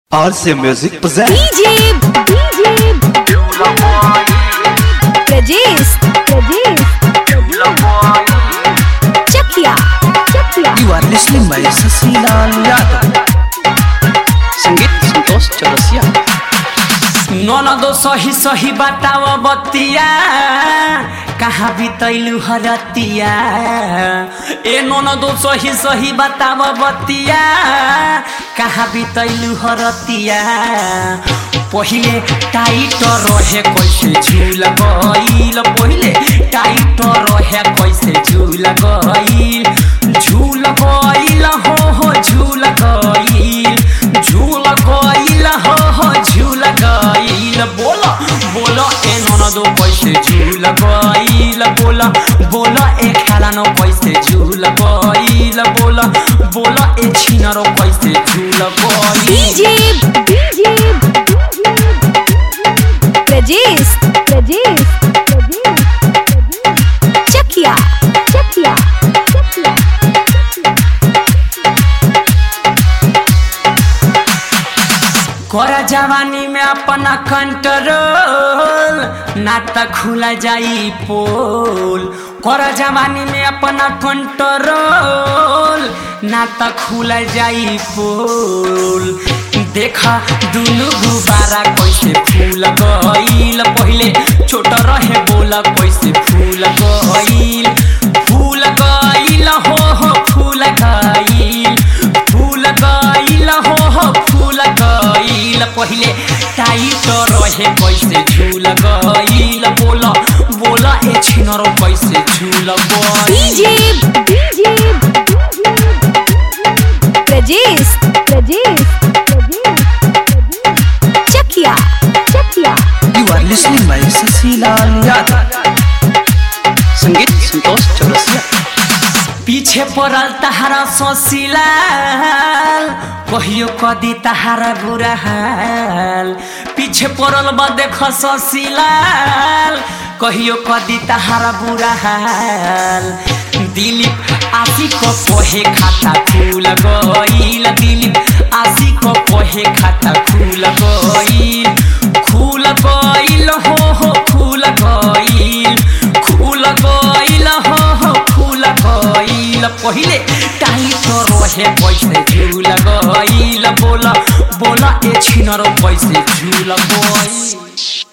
RC Music presents DJ, DJ, Rajesh, Rajesh, Chakia, Chakia. You are listening by Sasilal Yadav. संगीत संतोष चौरसिया ननदो सही सही बताव बतिया कहाँ बितैलु हरतिया ए ननदो सही सही बताव बतिया कहाँ बितैलु हरतिया पहिले टाइट रहे कैसे झूल गईल पहिले टाइट रहे कैसे झूल गईल झूल गईल हो हो झूल गईल झूल गईल हो हो झूल गईल बोल बोल ए ननदो कैसे झूल गईल बोल बोल ए खेलानो कैसे झूल गईल बोल बोल ए छिनरो कैसे झूल गईल DJ, DJ, Rajesh, Rajesh, Chakia, Chakia, Chakia. कर जवानी में अपना कंट्रोल ना त खुला जाई पोल कर जवानी में अपना कंट्रोल ना त खुला जाई पोल देखा दुनु गुबारा कैसे फूल गईल पहिले छोट रहे बोला कैसे फूल गईल फूल गईल हो हो फूल गईल फूल गईल हो हो फूल गईल पहिले टाइट रहे कैसे झूल गईल बोल बोल ए छिनरो कैसे झूल गईल DJ, DJ, Rajesh, Rajesh, Chakia, Chakia. You are listening by Sasilal Yadav. संगीत संतोष चौरसिया पीछे पड़ल तहारा सोसिलाल कहियो कदी तहारा बुरा हाल पीछे पड़ल बा देख सोसिलाल कहियो कदी तहारा बुरा हाल दिलीप आशी को कोहे खाता खुल गईल दिलीप आशी को कोहे खाता खुल गईल खुल गईल हो हो खुल गईल खुल गईल हो हो खुल गईल पहिले टाइट रहे कैसे झूल गईल बोल बोल ए छिनरो कैसे झूल गईल